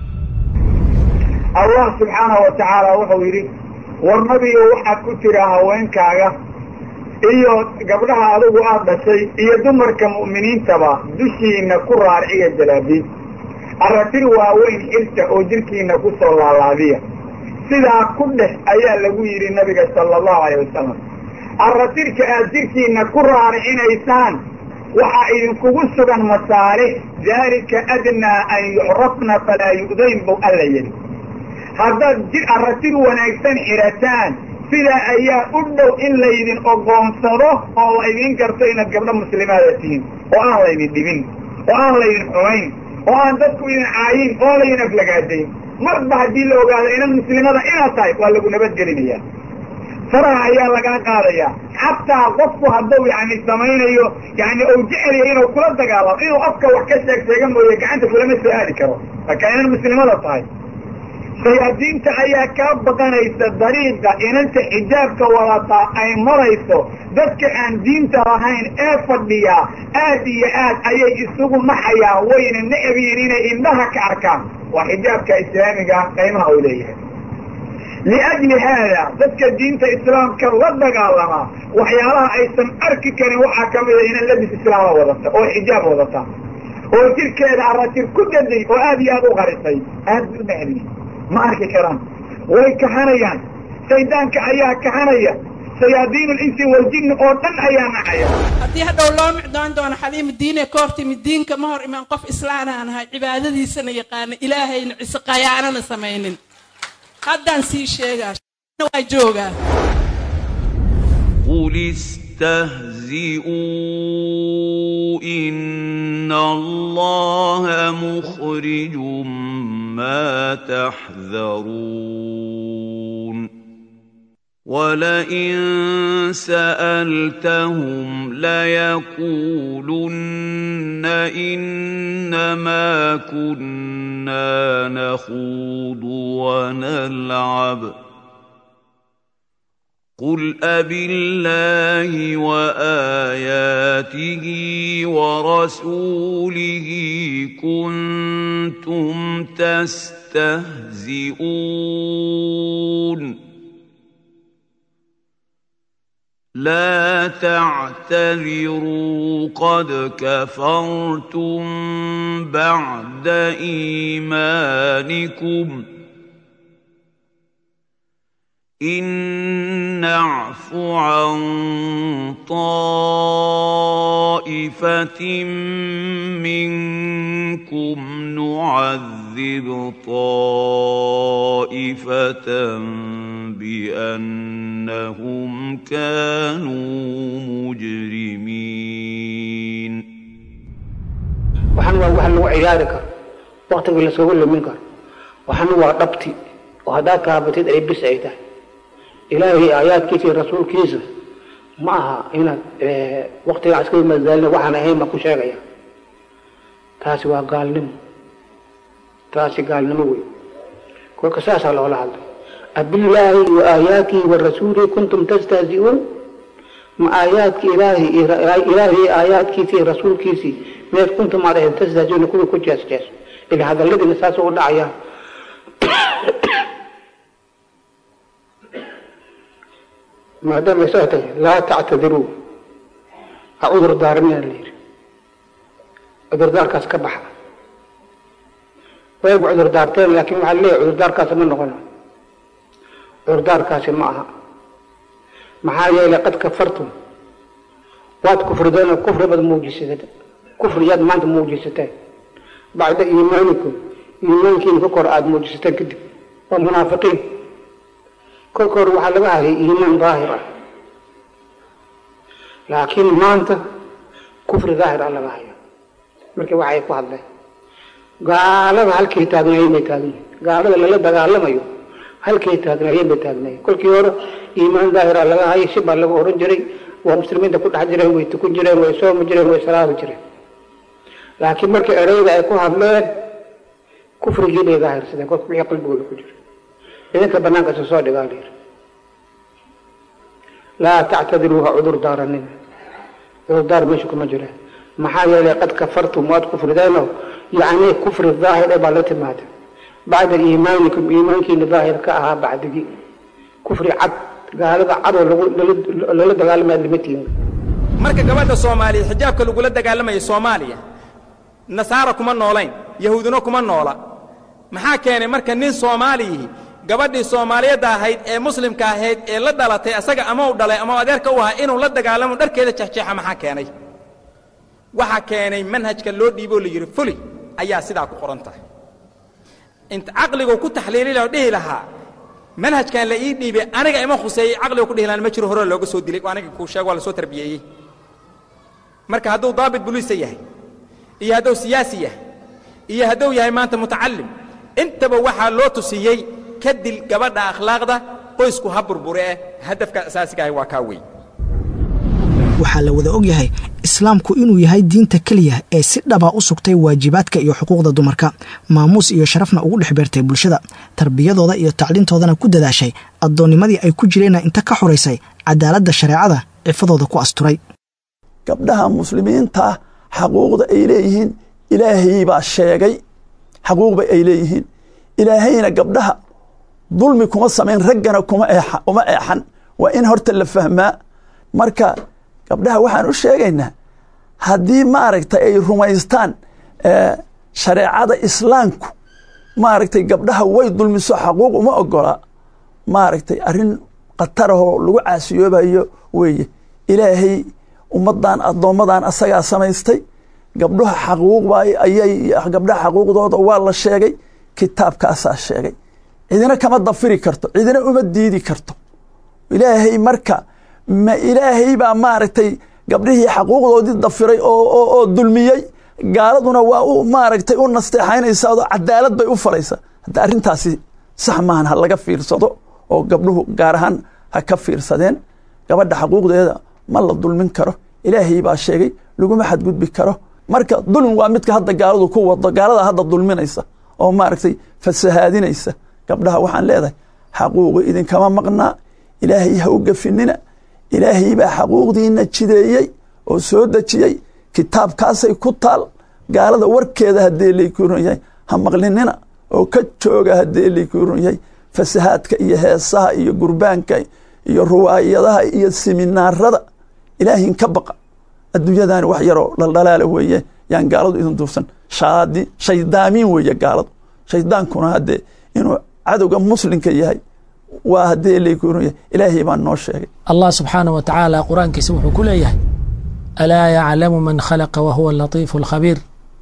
Speaker 4: allah subxaanahu wa tacaala wuxuu yidhi war nabiyo waxaad ku tiraa haweenkaaga iyo gabdhaha adigu aad dhashay iyo dumarka mu'miniintaba dushiinna ku raarciya jalaabiib arratir waaweyn xirta oo jidhkiinna ku soo laalaadiya sidaa ku dheh ayaa lagu yidhi nabiga sala allahu alayh wasalam arratirka aad jidhkiinna ku raaricinaysaan waxaa idinkugu sugan masaalix daalika adnaa an yucrafna falaa yu'dayn buu alla yidhi haddaad jir arratir wanaagsan xidhataan sidaa ayaa u dhow in laydin ogoonsado oo laydin garto inaad gabdho muslimaada tihiin oo aan laydin dhibin oo aan laydin xumayn oo aan dadku idin caayin oo aan laydin aflagaadayn marba haddii la ogaado inaad muslimada inaad tahay waa lagu nabadgelinayaa faraha ayaa lagaa qaadayaa xataa qofku hadduu yani samaynayo yani ou jecelya inuu kula dagaalamo inuu afka wax ka sheeg sheega mooye gacanta kulama soo aadi karo marka inaad muslimada tahay shayaadiinta ayaa kaa baqanaysa dariiqa inanta xijaabka wadataa ay marayso dadka aan diinta lahayn ee fadhiyaa aad iyo aad ayay isugu naxayaan wayna necbiin inay indhaha ka arkaan waa xijaabka islaamiga qiimaha uu leeyahay liajli haada dadka diinta islaamka la dagaalamaa waxyaalaha aysan arki karin waxaa ka mida ina labis islaama wadata oo xijaab wadata oo jirkeeda aratir ku daday oo aad iyo aad u qarisay aad u necbi ma arki karaan way kahanayaan shaydaanka ayaa kahanaya shayaadiin linsi waljinni oo dhan ayaa nacaya
Speaker 21: haddii hadhow loo micdoon doono xaliima diine koortimi diinka ma hor imaan qof islaanaan ahay cibaadadiisana yaqaana ilaahayna cise qayaanana samaynin haddaan sii sheegaa waa joogaa
Speaker 17: قل استهزئوا إن الله مخرج ما تحذرون ولئن سألتهم ليقولن إنما كنا نخوض ونلعب قل أبالله وآياته ورسوله كنتم تستهزئون لا تعتذروا قد كفرتم بعد إيمانكم إن نعف عن طائفة منكم نعذب طائفة بأنهم كانوا مجرمين
Speaker 22: waxaan waa wax lagu ciyaari karo waktigii laskagu lumin karo waxaan waa dhabti oo haddaad kaabatid ay bis ay tahay ilaahay aayaadkiisa iyo rasuulkiisa ma aha inaad waktigaa iska madaalina waxaan ahayn baa ku sheegaya taasi waa gaalnimo taasi gaalnimo wey kolka saasaa loola hadlay abillaahi wa aayaatihi wa rasuulihi kuntum tastahzi'uun ma aayaadki ilaahi ilaahi aayaadkiisii iyo rasuulkiisii meed kuntum aad ahayd tastahzi'uuna kuwii ku jees jees ila hadalladiina saas ugu dhacaya maadaama saa tahay laa tactadiruu ha cudur daarmina la yidhi cudurdaarkaas ka baxa wayba cudur daarteen laakiin waxaa leeyahay cudurdaarkaasi ma noqono cudurdaarkaasi ma aha maxaa yeelay qad kafartum waad kufrideen kufri baad muujisatee kufriyaad maanta muujisateen bacda iimaanikum iimaankiina ka kor aada muujisataan kadib waa munaafiqiin kolka hore waxaa laga hayay iimaan daahir ah laakiin maanta kufri daahir ah laga haya marka waxay ku hadleen gaalada halkay taagnaayeen bay taagan yihin gaalada lala dagaalamayo halkay taagnaayeen bay taagnaayeen kolkii hore iimaan daahira laga hayay si baa lagu oran jiray waa muslimiinta ku dhex jireen way tukun jireen way soomi jireen way salaami jireen laakiin markii ereyda ay ku hadleen kufrigii bay daahirsadeen kolka wixii qalbigooda ku jira idinka banaanka isa soo dhigaa layiri laa tactadiruu ha cudur daaranina cudurdaar meesha kuma jiraan maxaa yeelay qad kafartum waad kufrideenoo yacni kufri daahir ee baa la timaada bacda iimaanikum iimaankiina daahir ka ahaa bacdigii kufri cad gaalada cadoo lala dagaalamaya lama tihin
Speaker 5: marka gabadha soomaaliya xijaabka lagula dagaalamaya soomaaliya nasaara kuma noolayn yahuudino kuma noola maxaa keenay marka nin soomaaliyihi gabadhii soomaaliyadda ahayd ee muslimka ahayd ee la dhalatay asaga ama u dhalay ama adeerka u ahaa inuu la dagaalamo dharkeeda jexjeexa maxaa keenay waxaa keenay manhajka loo dhiiboo la yidhi fuli ayaa sidaa ku qoran tahay int caqliguu ku taxliili laha oo dhihi lahaa manhajkan la ii dhiibay aniga ima khuseeyey caqligu ku dhihi lahaan ma jiro hore looga soo dilay oo aniga kuu sheego waa la soo tarbiyeeyey marka hadduu daabit buliisa yahay iyo hadduu siyaasi yahay iyo hadduu yahay maanta mutacallim intaba waxaa loo tusiyey ka dil gabadha akhlaaqda qoysku ha burbure eh hadafka asaasiga ahi waa kaa weyn
Speaker 15: waxaa la wada ogyahay islaamku inuu yahay diinta keliya ee si dhaba u sugtay waajibaadka iyo xuquuqda dumarka maamuus iyo sharafna ugu dhex beertay bulshada tarbiyadooda iyo tacliintoodana ku dadaashay addoonnimadii ay ku jireenna inta ka xoraysay cadaaladda shareecada cifadooda ku asturay
Speaker 6: gabdhaha muslimiinta xaquuqda ay leeyihiin ilaahay baa sheegay xaquuqba ay leeyihiin ilaahayna gabdhaha dulmi kuma samayn raggana kuma eexan waa in horta la fahmaa marka gabdhaha waxaan u sheegaynaa haddii maaragtay ay rumaystaan shareecada islaamku maaragtay gabdhaha way dulmiso xaquuq uma ogolaa maaragtay arrin khatarahoo lagu caasiyoobayo weeye ilaahay ummaddan addoommadan asagaa samaystay gabdhaha xaquuqba ayay gabdhaha xaquuqdooda waa la sheegay kitaabkaasaa sheegay cidina kama dafiri karto cidina uma diidi karto ilaahay marka ma ilaahay baa maaragtay gabdhihii xaquuqdoodii dafiray oo dulmiyey gaaladuna waa u maaragtay u nasteexaynaysaa oo cadaalad bay u falaysaa hadda arrintaasi sax maahan ha laga fiirsado oo gabdhuhu gaar ahaan ha ka fiirsadeen gabadha xaquuqdeeda ma la dulmin karo ilaahay baa sheegay laguma xadgudbi karo marka dulmi waa midka hadda gaaladu ku wado gaalada hadda dulminaysa oo maaragtay fasahaadinaysa gabdhaha waxaan leedahay xaquuqi idinkama maqnaa ilaahay ha u gafinina ilaahay baa xaquuqdiina jideeyey oo soo dejiyey kitaabkaasay ku taal gaalada warkeeda haddee laykuuran yahay ha maqlinina oo ka jooga haddee laykuuran yahay fasahaadka iyo heesaha iyo gurbaanka iyo ruwaayadaha iyo siminaarada ilaahin ka baqa adduunyadani wax yaroo dhaldhalaala weeye yaan gaaladu idin duufsan shaadi shaydaamiin weeye gaaladu shaydaankuna haddee inuu cadowga muslimka yahay waa haddee laykuuran yahay ilaahay baan noo sheegay
Speaker 23: allah subxaanah wa tacaala qur-aankiisa wuxuu ku leeyahay alaa yaclamu man khalaqa wa huwa alatiifu alkhabiir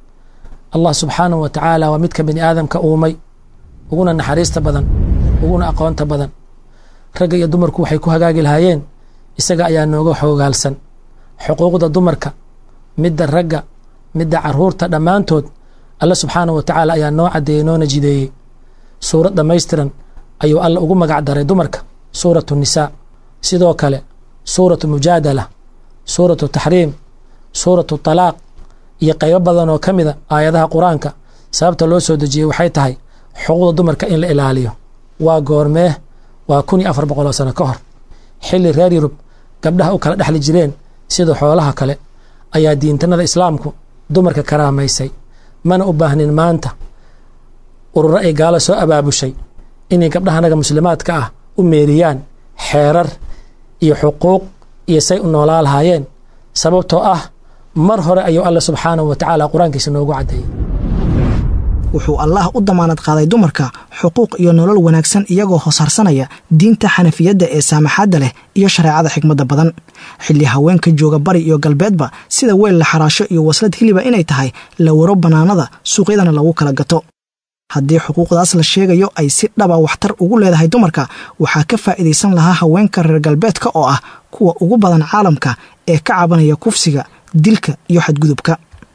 Speaker 23: allah subxaanah wa tacaala waa midka bini aadamka uumay uguna naxariista badan uguna aqoonta badan ragga iyo dumarku waxay ku hagaagi lahaayeen isaga ayaa nooga xoogaalsan xuquuqda dumarka midda ragga midda caruurta dhammaantood alle subxaanah wa tacaala ayaa noo caddeeyey noona jideeyey suurad dhammaystiran ayuu alla ugu magac daray dumarka suuratu nisaa sidoo kale suuratu mujaadala suuratu taxriim suuratu talaaq iyo qaybo badan oo ka mida aayadaha qur-aanka sababta loo soo dejiyey waxay tahay xuquuqda dumarka in la ilaaliyo waa goormee waa kun iyo afar boqol oo sano ka hor xilli reer yurub gabdhaha u kala dhexli jireen sida xoolaha kale ayaa diintanada islaamku dumarka karaamaysay mana u baahnin maanta ururo ay gaalo soo abaabushay inay gabdhahanaga muslimaadka ah u meeriyaan xeerar iyo xuquuq iyo say u noolaa lahaayeen sababtoo ah mar hore ayuu alle subxaanahu wa tacaala qur-aankiisa noogu caddeeyey
Speaker 15: wuxuu allaah u damaanad qaaday dumarka xuquuq iyo nolol wanaagsan iyagoo hoosharsanaya diinta xanafiyadda ee saamaxaadda leh iyo shareecada xikmadda badan xilli haweenka jooga bari iyo galbeedba sida weel la xaraasho iyo waslad hiliba inay tahay la waro bannaanada suuqyadana lagu kala gato haddii xuquuqdaas la sheegayo ay si dhaba waxtar ugu leedahay dumarka waxaa ka faa'iidaysan lahaa haweenka reer galbeedka oo ah kuwa ugu badan caalamka ee ka cabanaya kufsiga dilka iyo xadgudubka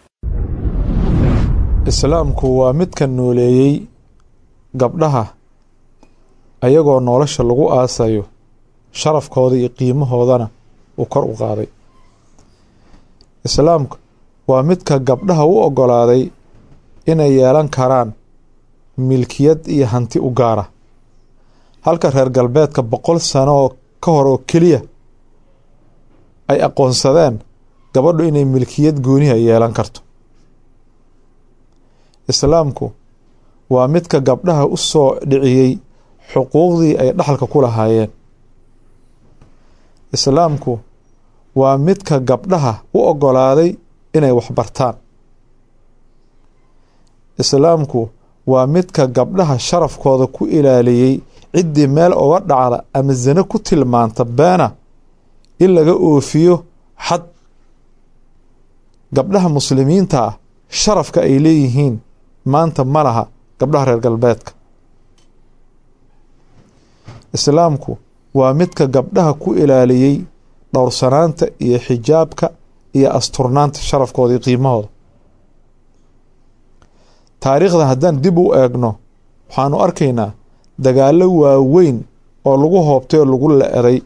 Speaker 3: islaamku waa midka nooleeyey gabdhaha ayagoo nolosha lagu aasayo sharafkooda iyo qiimahoodana uu kor u qaaday islaamku waa midka gabdhaha u oggolaaday inay yeelan karaan milkiyad iyo hanti u gaara halka reer galbeedka boqol sano oo ka hor oo keliya ay aqoonsadeen gabadhu inay milkiyad gooniha yeelan karto islaamku waa midka gabdhaha u soo dhiciyey xuquuqdii ay dhaxalka ku lahaayeen islaamku waa midka gabdhaha u oggolaaday inay waxbartaan islaamku waa midka gabdhaha sharafkooda ku ilaaliyey ciddii meel uga dhacda ama sano ku tilmaanta beena in laga oofiyo xad gabdhaha muslimiinta ah sharafka ay leeyihiin maanta ma laha gabdhaha reer galbeedka islaamku waa midka gabdhaha ku ilaaliyey dhowrsanaanta iyo xijaabka iyo asturnaanta sharafkooda iyo qiimahooda taariikhda haddaan dib u eegno waxaanu arkaynaa dagaallo waaweyn oo lagu hoobtay oo lagu la-eday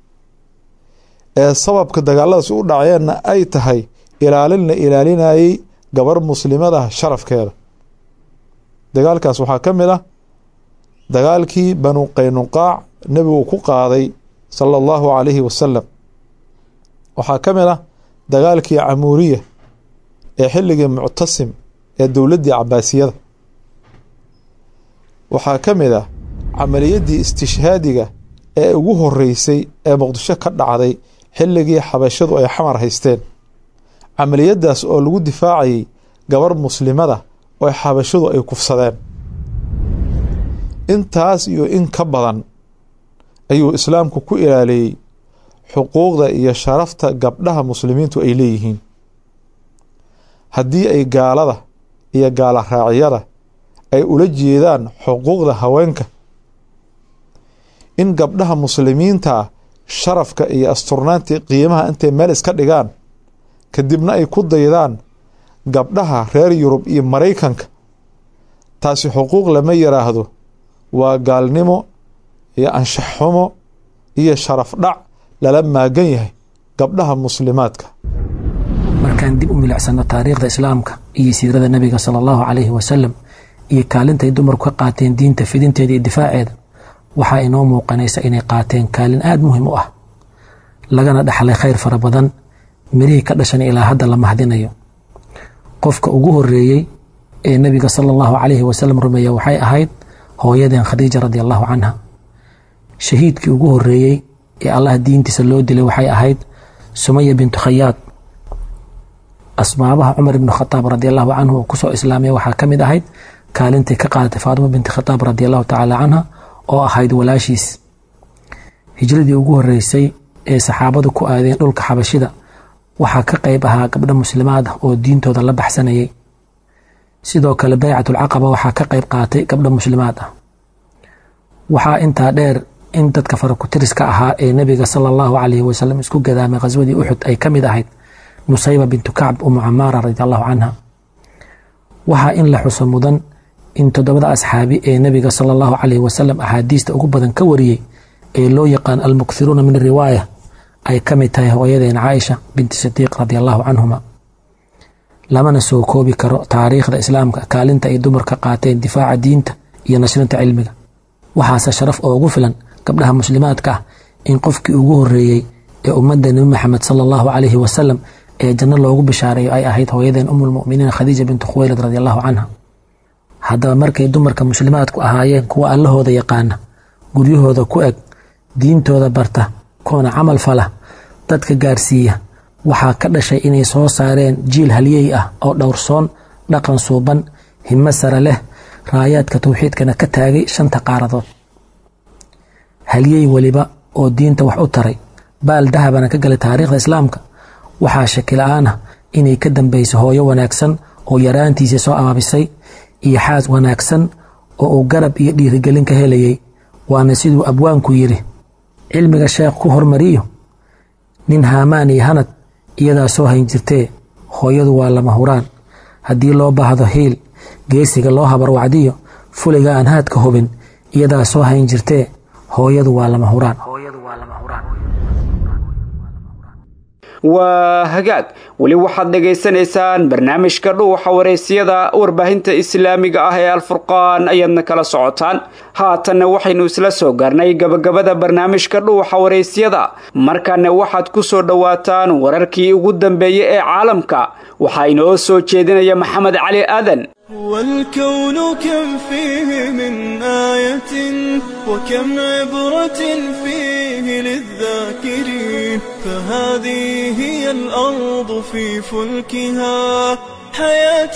Speaker 3: ee sababka dagaalladaas u dhaceenna ay tahay ilaalin la ilaalinayey gabar muslimadah sharafkeeda dagaalkaas waxaa ka mid ah dagaalkii banu qaynuqaac nebigu ku qaaday sala allahu calayhi wasalam waxaa ka mid ah dagaalkii camuuriya ee xilligii muctasim ee dowladdii cabaasiyada waxaa ka mid ah camaliyaddii istishhaadiga ee ugu horeysay ee muqdisho ka dhacday xilligii xabashadu ay xamar haysteen camaliyaddaas oo lagu difaacayay gabar muslimada oo xabashadu ay kufsadeen intaas iyo in ka badan ayuu islaamku ku ilaaliyey xuquuqda iyo sharafta gabdhaha muslimiintu ay leeyihiin haddii ay gaalada iyo gaala raacyada ay ula jeedaan xuquuqda haweenka in gabdhaha muslimiinta sharafka iyo asturnaantii qiimaha intay meel iska dhigaan kadibna ay ku daydaan gabdhaha reer yurub iyo maraykanka taasi xuquuq lama yidhaahdo waa gaalnimo iyo anshax xumo iyo sharaf dhac lala maagan yahay gabdhaha muslimaadka
Speaker 23: markaan dib u milicsano taariikhda islaamka iyo siirada nebiga sala allahu calayhi wasalam iyo kaalintay dumarku ka qaateen diinta fidinteeda iyo difaaceeda waxaa inoo muuqanaysa inay qaateen kaalin aada muhiim u ah lagana dhaxlay khayr fara badan mirihii ka dhashan ilaa hadda la mahdinayo qofka ugu horeeyey ee nebiga sala allahu calayhi wasalam rumeeya waxay ahayd hooyadeen khadiija radi allahu canha shahiidkii ugu horeeyey ee allah diintiisa loo dilay waxay ahayd sumaya bintu khayaad asbaabaha cumar ibnu khataab radi allahu canhu oo kusoo islaamay waxaa ka mid ahayd kaalintay ka qaadatay faatimo binti khataab radi allahu tacaala canha oo ahayd walaashiis hijradii ugu horeysay ee saxaabadu ku aadeen dhulka xabashida waxaa ka qayb ahaa gabdho muslimaad ah oo diintooda la baxsanayay sidoo kale baycatulcaqaba waxaa ka qayb qaatay gabdho muslimaad ah waxaa intaa dheer in dadka farakutiriska ahaa ee nebiga sala allahu calayhi wasalam isku gadaamay khaswadii uxud ay ka mid ahayd nusayba bintu kacb umu camaara radi allahu canha waxaa in la xuso mudan in toddobada asxaabi ee nebiga sala allahu calayhi wasalam axaadiista ugu badan ka wariyey ee loo yaqaan almukthiruuna min riwaaya ay ka mid tahay hooyadeen caaisha binti sidiiq radi allahu canhuma lamana soo koobi karo taariikhda islaamka kaalinta ay dumarka qaateen difaaca diinta iyo nashrinta cilmiga waxaase sharaf oogu filan gabdhaha muslimaadka ah in qofkii ugu horeeyey ee ummadda nebi maxamed sala allahu calayhi wasalam ee janno loogu bishaareeyo ay ahayd hooyadeen umulmu'miniin khadiija bintu khuweylad radi allahu canha haddaba markay dumarka muslimaadku ahaayeen kuwa allahooda yaqaana guryahooda ku eg diintooda barta koona camal fala dadka gaarsiiya waxaa ka dhashay inay soo saareen jiil halyey ah oo dhowrsoon dhaqan suuban himo sare leh raayaadka tawxiidkana ka taagay shanta qaaradood halyey weliba oo diinta wax u taray baal dahabana ka galay taariikhda islaamka waxaa shakila-aan ah inay ka dambaysay hooyo wanaagsan oo yaraantiisii soo abaabisay iyo xaas wanaagsan oo uu garab iyo dhiirigelin ka helayay waana siduu abwaanku yidhi cilmiga sheekh ku hormariyo nin haamaan iyo hanad iyadaa soo hayn jirtee hooyadu waa lama huraan haddii loo baahdo hiil geesiga loo habarwacdiyo fuliga aan haadka hubin iyadaa soo hayn jirtee hooyadu waa lama huraan
Speaker 2: waa hagaag weli waxaad dhagaysanaysaan barnaamijka dhuuxa wareysiyada warbaahinta islaamiga ah ee alfurqaan ayaadna kala socotaan haatanna waxaynu isla soo gaarnay gabagabada barnaamijka dhuuxa wareysyada markaana waxaad ku soo dhowaataan wararkii ugu dambeeyey ee caalamka waxaa inoo soo jeedinaya maxamed cali aadan
Speaker 1: والكون كم فيه من آية وكم عبرة فيه للذاكرين فهذه هي الأرض في فلكها حياة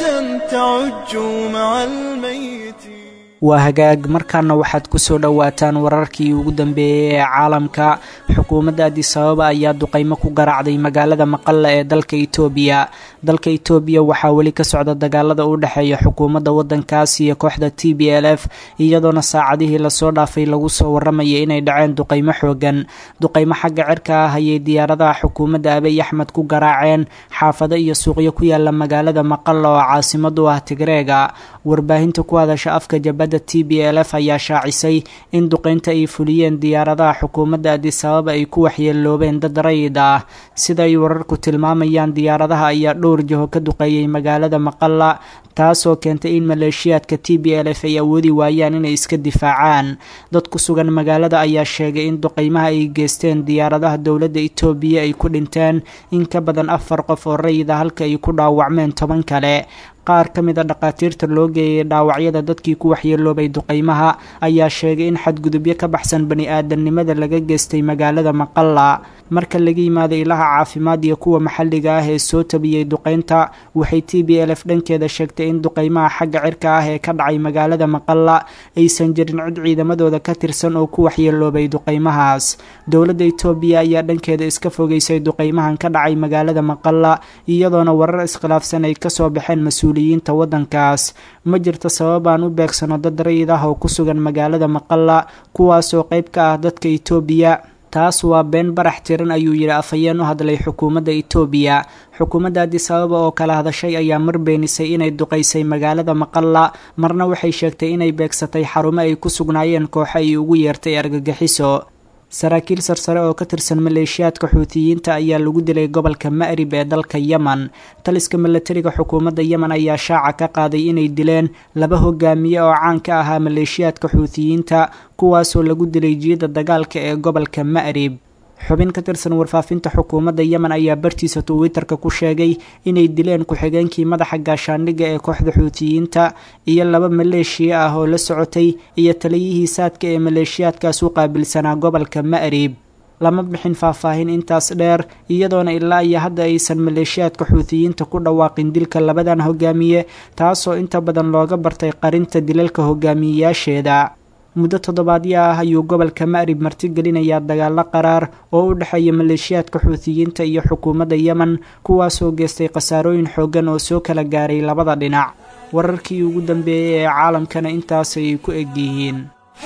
Speaker 1: تعج مع الميت
Speaker 7: waa hagaag markaana waxaad ku soo dhowaataan wararkii ugu dambeeyey ee caalamka xukuumadda adisababa ayaa duqaymo ku garaacday magaalada maqalla ee dalka itoobiya dalka itoobiya waxaa weli ka socda dagaalada u dhexeeya xukuumadda waddankaas iyo kooxda t b l f iyadoona saacadihii lasoo dhaafay lagu soo waramayay inay dhaceen duqaymo xoogan duqaymo xagga cirka ah ayay diyaaradaha xukuumadda abiy axmed ku garaaceen xaafado iyo suuqyo ku yaala magaalada maqalla oo caasimad u ah tigreega warbaahinta ku hadasha afka jabadda t b l f ayaa shaacisay in duqaynta ay fuliyeen diyaaradaha xukuumadda adisababa ay ku waxyeeloobeen dad rayid ah sida ay wararku tilmaamayaan diyaaradaha ayaa dhowr jaho ka duqeeyey magaalada maqalla taasoo keentay in maleeshiyaadka t b l f ay awoodi waayaan inay iska difaacaan dad ku sugan magaalada ayaa sheegay in duqaymaha ay geysteen diyaaradaha dowladda itoobiya ay ku dhinteen in ka badan afar qof oo rayida halka ay ku dhaawacmeen toban kale qaar ka mid a dhakhaatiirta loo geeyay dhaawacyada dadkii ku waxyeeloobay duqaymaha ayaa sheegay in xadgudubyo ka baxsan bani aadamnimada laga geystay magaalada maqalla marka laga yimaado ilaha caafimaad iyo kuwa maxalliga ah ee soo tabiyey duqaynta waxay t b l f dhankeeda sheegtay in duqaymaha xagga cirka ah ee ka dhacay magaalada maqalla aysan jirin cid ciidamadooda ka tirsan oo ku waxyeeloobay duqaymahaas dowladda itoobiya ayaa dhankeeda iska fogeysay duqaymahan ka dhacay magaalada maqalla iyadoona warar iskhilaafsan ay kasoo baxeen mas-uuliyiinta waddankaas ma jirto sababaan u beegsano dad rayid ah oo ku sugan magaalada maqalla kuwaasoo qayb ka ah dadka itoobiya taas waa been barax tiran ayuu yidhi afhayeen u hadlay xukuumadda itoobiya xukuumadda adisababa oo kala hadashay ayaa mar beenisay inay duqaysay magaalada maqalla marna waxay sheegtay inay beegsatay xarumo ay ku sugnaayeen kooxo ay ugu yeertay argagixiso saraakiil sarsare oo ka tirsan maleeshiyaadka xuutiyiinta ayaa lagu dilay gobolka ma'rib ee dalka yemen taliska milatariga xukuumadda yemen ayaa shaaca ka qaaday inay dileen laba hogaamiye oo caan ka ahaa maleeshiyaadka xuutiyiinta kuwaasoo lagu dilay jiida dagaalka ee gobolka ma'rib xubin ka tirsan warfaafinta xukuumadda yemen ayaa bartiisa twitterka ku sheegay inay dileen ku-xigeenkii madaxa gaashaandhigga ee kooxda xuutiyiinta iyo laba maleeshiya ah oo la socotay iyo taliyihii saadka ee maleeshiyaadkaas u qaabilsanaa gobolka ma'rib lama bixin faahfaahin intaas dheer iyadoona ilaa iyo hadda aysan maleeshiyaadka xuutiyiinta ku dhawaaqin dilka labadan hogaamiye taasoo inta badan looga bartay qarinta dilalka hogaamiyeyaasheeda muddo toddobaadyo ah ayuu gobolka ma'rib martigelinayaa dagaalo qaraar oo u dhexeeya maleeshiyaadka xuutiyiinta iyo xukuumadda yemen kuwaasoo geystay khasaarooyin xooggan oo soo kala gaaray labada dhinac wararkii ugu dambeeyey ee caalamkana intaasay ku egyihiin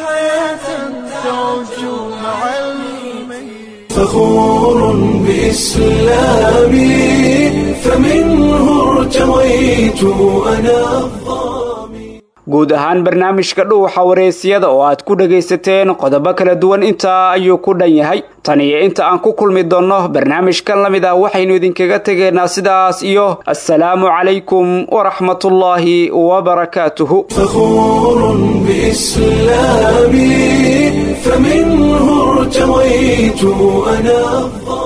Speaker 1: فخور بإسلامي فمنه ارتويت أنا
Speaker 2: guud ahaan barnaamijka dhuuxa wareysiyada oo aad ku dhagaysateen qodobo kala duwan intaa ayuu ku dhan yahay tan iyo inta aan ku kulmi doonno barnaamijkan la mid ah waxaynu idinkaga tegaynaa sidaas iyo assalaamu calaykum waraxmatullaahi wabarakaatuhu
Speaker 1: فخور بإسلامي فمنه ارتويت أنا